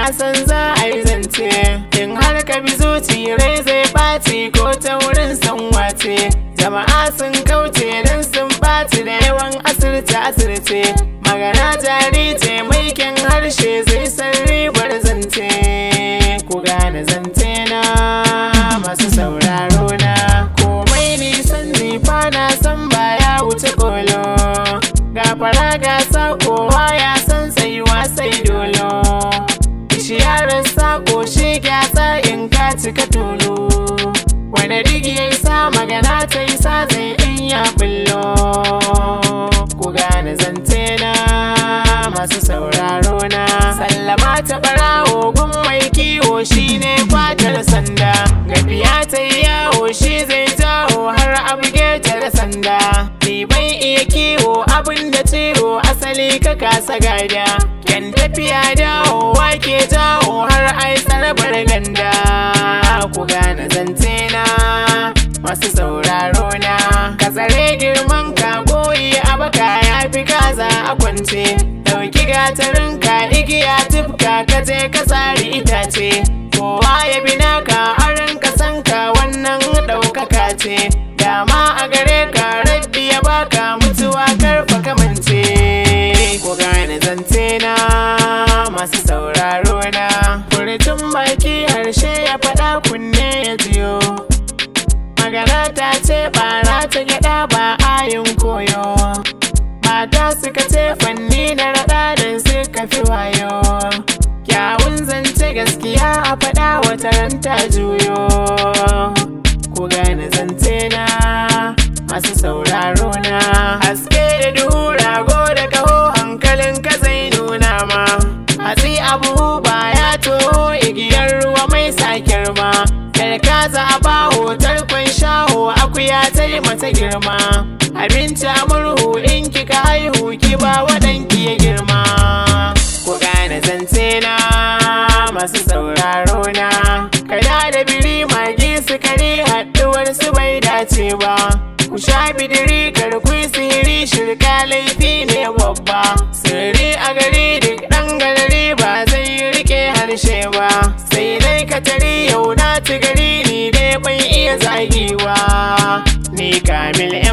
na san za a yi zance in har ka bi zuci rai zai ɓaci ko ta wurin san wace jama'a sun kauce don sun ɓaci da yawan asirce asirce magana jari ce mai kyan harshe zai san ribar zance ku gane zance na masu sauraro na komai nisan nifa na san baya wuce kolo gafara gasa kowa ya san tsayuwa sai dolo Bishiyarar sako shi gyatsa in ka cika tulu Wanda duk ya sa magana ta yi sa zai in ya bullo Ku gane zance na masu sauraro na Sallama ta barawo gun mai kiwo shi ne kwatar sanda Gafiya ta yi yawo shi zai jawo har abu ta da sanda Ni bai iya kiwo abin da ciwo asali ka kasa gada Yan tafiya dawowa ke jawo har ai tsarabar ganda Ku gane zance na masu sauraro na Ka tsare girman ka goyi a baka ya fi kaza a kwance Dauki gatarin ka igiya tufka ka je ka tsari itace Kowa ya bi naka arin ka san ka wannan ɗaukaka ce Dama a gare ka rabbi ya baka mutuwa karfa kamance Ku gane zance na masu sauraro na Furucin baki harshe ya faɗa kunne ya jiyo Magana ta ce bara ta gyaɗa ba ayin koyo Mata suka ce fanni na raɗa don suka fi wayo Kyawun zance gaskiya a faɗa wata ranta juyo Ku gane zance na masu sauraro na Haske da duhu rago da kaho hankalin ka zai nuna ma Hatsi abu ba ya toho igiyar ruwa mai sakir ma Karkaza a baho tarkon shaho akuya ta yi mata girma Abinci a murhu in kika haihu ki ba waɗanki ya girma Ku gane zance na masu sauraro na Kada da biri magi sukari haɗuwar su bai dace ba Ku sha bidiri karkui sihiri shirka laifi ne babba Sirri a gari duk ɗan galari ba zai rike harshe ba Sai dai ka tari yau na ci gari ni dai ban iya zagiwa Ni kamil